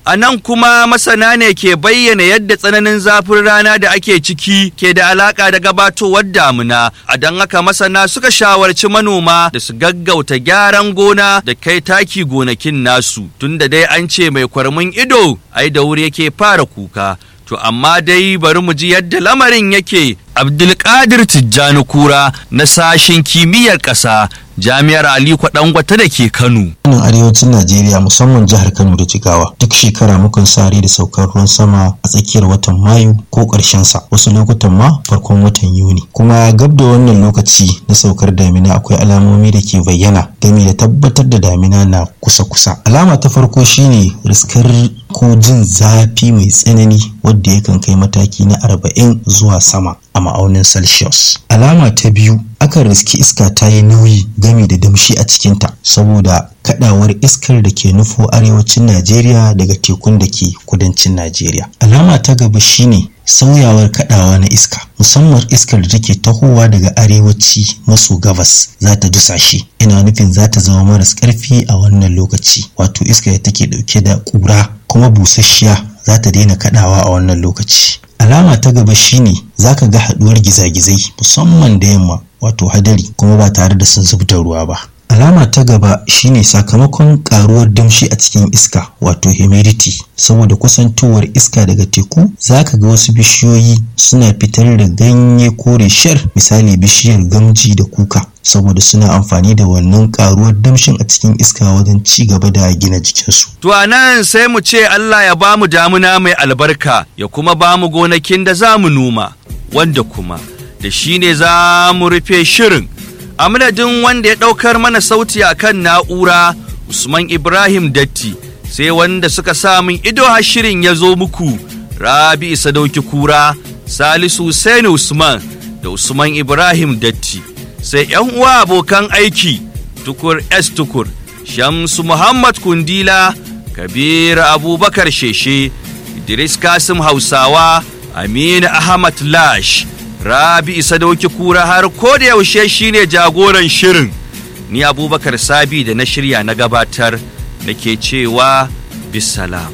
A nan kuma masana ne ke bayyana yadda tsananin zafin rana da ake ciki ke da alaƙa da gabatowar damuna. A don haka masana suka shawarci manoma da su gaggauta gyaran gona da kai taki gonakin nasu. Tunda dai an ce mai kwarmin ido, ai da wuri yake fara kuka. To amma dai bari mu ji yadda lamarin yake Abdulkadir Tijjani Kura na sashen kimiyyar ƙasa Jami'ar Aliko Dangote da ke Kano. Nan arewacin Najeriya musamman jihar Kano da Jigawa duk shekara mukan sare da saukar ruwan sama a tsakiyar watan Mayu ko ƙarshen sa wasu lokutan ma farkon watan Yuni. Kuma gab da wannan lokaci na saukar damina akwai alamomi da ke bayyana game da tabbatar da damina na kusa-kusa. Alama ta farko shine riskar ko jin zafi mai tsanani wadda yakan kai mataki na arba'in zuwa sama a ma'aunin Celsius. Alama ta biyu akan riski iska ta yi nauyi gami da damshi a cikinta saboda kadawar iskar da ke nufo arewacin Najeriya daga tekun da ke kudancin Najeriya. Alama ta gaba shine sauyawar kadawa na iska musamman iskar da take tahowa daga arewaci maso gabas za ta dusashe ina nufin za ta zama maras karfi a wannan lokaci wato iska da take dauke da kura kuma busasshiya za ta daina kadawa a wannan lokaci alama ta gaba shine zaka ga haduwar gizagizai musamman da yamma wato hadari kuma ba tare da sun zubda ruwa ba alama ta gaba shine sakamakon karuwar damshi a cikin iska wato humidity saboda kusantowar iska daga teku zaka ga wasu bishiyoyi suna fitar da ganye kore shar misali bishiyar gamji da kuka saboda suna amfani da wannan karuwar damshin a cikin iska wajen ci gaba da gina jikinsu. To a nan sai mu ce Allah ya ba mu damuna mai albarka ya kuma ba mu gonakin da za mu noma wanda kuma da shi ne za mu rufe shirin. A madadin wanda ya ɗaukar mana sauti a kan na'ura Usman Ibrahim Datti sai wanda suka sa min ido har shirin ya zo muku Rabi Sadauki Kura Salisu Hussein Usman da Usman Ibrahim Datti. sai ‘yan uwa abokan aiki tukur S tukur, Shamsu Muhammad Kundila, Kabir Abubakar Sheshe, Idris Kasim Hausawa, Aminu Ahmad Lash, Rabi Sadauki Kura har ko da yaushe shine jagoran shirin. Ni Abubakar Sabi da na shirya na gabatar nake cewa bisalam.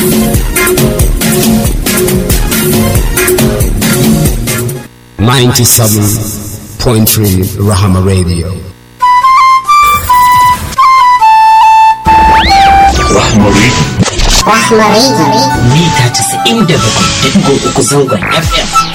Ninety-seven point three Rahama Radio. Rahama Radio. mita 97.3 zangon FM.